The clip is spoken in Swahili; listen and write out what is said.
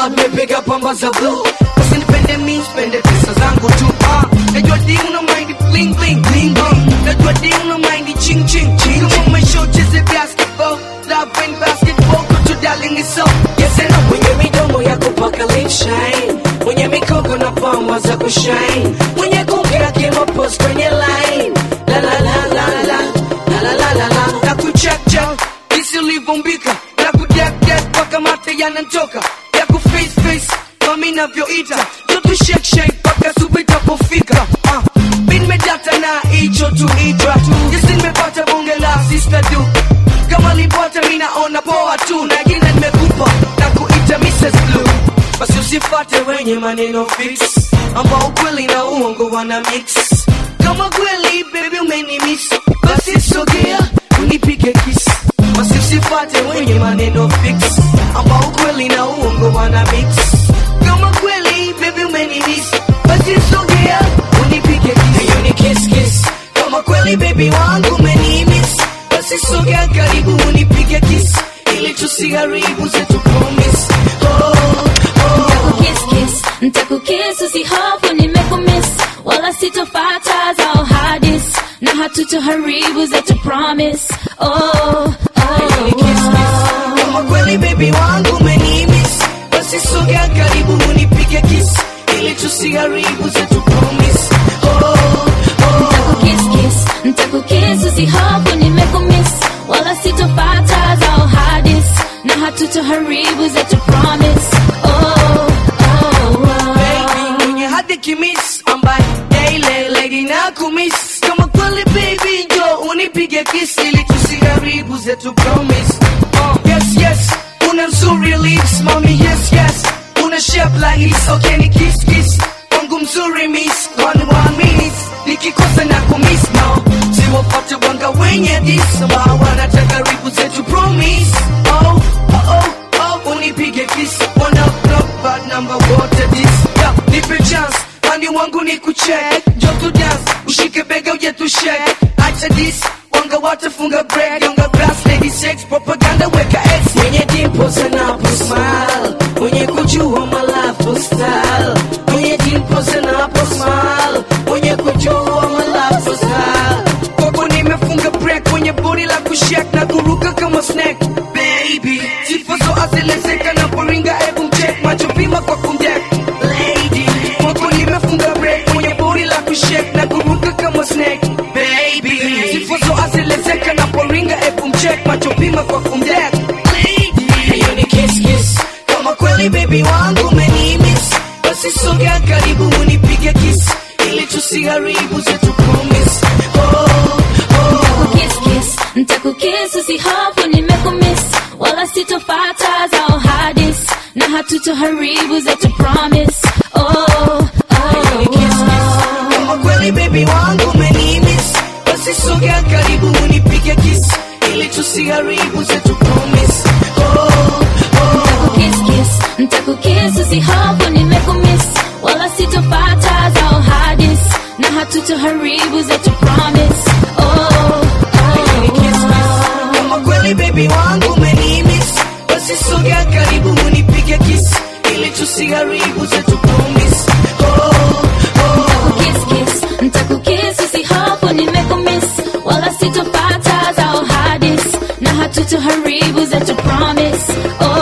ah, nimepiga pamba za blue usinipende mi spende pesa zangu tu ah, najua di una mind bling bling bling bling najua di una mind ching ching ching kama umesha ucheze basketball love and basketball kutu darling is so yes and no mwenye midomo ya kupaka lip shine mwenye mikoko na pamba za kushine mwenye kuongea kimapost kwenye line la la la la la la la la la la na kucheck check jinsi ulivyombika na kudek dek mpaka mate yanantoka ya kuface face mami navyoita jotu shake shake mpaka subu itapofika ah. mi nimedata na hicho tu itra jinsi nimepata bonge la sister du kama lipota mi naona poa tu na jina nimekupa na kuita Mrs. Blue basi usifate wenye maneno fix ambao ukweli na uongo wana mix kama kweli baby umenimiss basi sogea unipige kiss basi usifate wenye maneno fix ambao ukweli na uongo wana mix kama kweli baby umenimiss basi sogea unipige kiss hiyo ni kiss kiss kama kweli baby wangu umenimiss basi sogea karibu unipige kiss ili tusiharibu zetu promise oh, oh. Kiss, kiss, ntakukiss usihofu nimekumiss wala sitofata zao hadis na hatutoharibu zetu promise oh, Ni kiss, kiss. oh. kama kweli baby wangu umenimiss basi sogea karibu unipige kiss ili tusiharibu zetu promise oh, oh. Kiss, kiss, ntakukiss usihofu nimekumiss wala sitofata zao hadis na hatutoharibu zetu promise oh, oh, baby mwenye hadi kimis ambaye daily lady na kumiss kama kweli baby jo unipige kiss ili tusiharibu zetu promise uh, yes yes una nzuri lips mami yes yes una shape like this okay ni kiss kiss wangu mzuri miss one one miss nikikosa na kumiss no siwapate wanga wenye dis ambao wanataka ribu zetu promise oh oh oh oh unipige kiss wanna block bad number wote dis yeah, nipe chance mani wangu ni kucheck jo tu dance ushike bega uje tu shake acha dis wanga watafunga break yonga brass lady sex propaganda weka ex mwenye dimples anapo smile mwenye kujua malafu style mwenye dimples anapo smile mwenye kujua malafu style kwako nimefunga break kwenye bodi la kushek na kuruka kama snack baby sifazo azelezeka na poringa ebu mcheck macho pima kwa kumdek lady kwako nimefunga break kwenye bodi la kushek na kuruka kama snack baby sifazo azelezeka na poringa ebu mcheck macho pima kwa kumdek lady hiyo ni kiss kiss kama kweli baby wangu umenimiss basi sogea karibu unipige kiss ili tusiharibu zetu promise oh, oh. Kiss, kiss, ntakukiss usihofu nimekumiss wala sitofata zao hadis na hatutoharibu zetu promise oh, oh, Hiyo ni kiss, kiss. kama kweli baby wangu umenimiss basi sogea karibu unipige kiss ili tusiharibu zetu promise oh, oh. Kiss, kiss, ntakukiss usihofu nimekumiss wala sitofata zao hadis na hatutoharibu zetu promise oh, Hiyo ni kiss, kiss. kama kweli baby wangu umenimiss basi sogea karibu unipige kiss ili tusiharibu zetu promise oh, oh. Kiss, kiss, ntakukiss usihofu nimekumiss wala sitofata zao hadis na hatutoharibu zetu promise oh,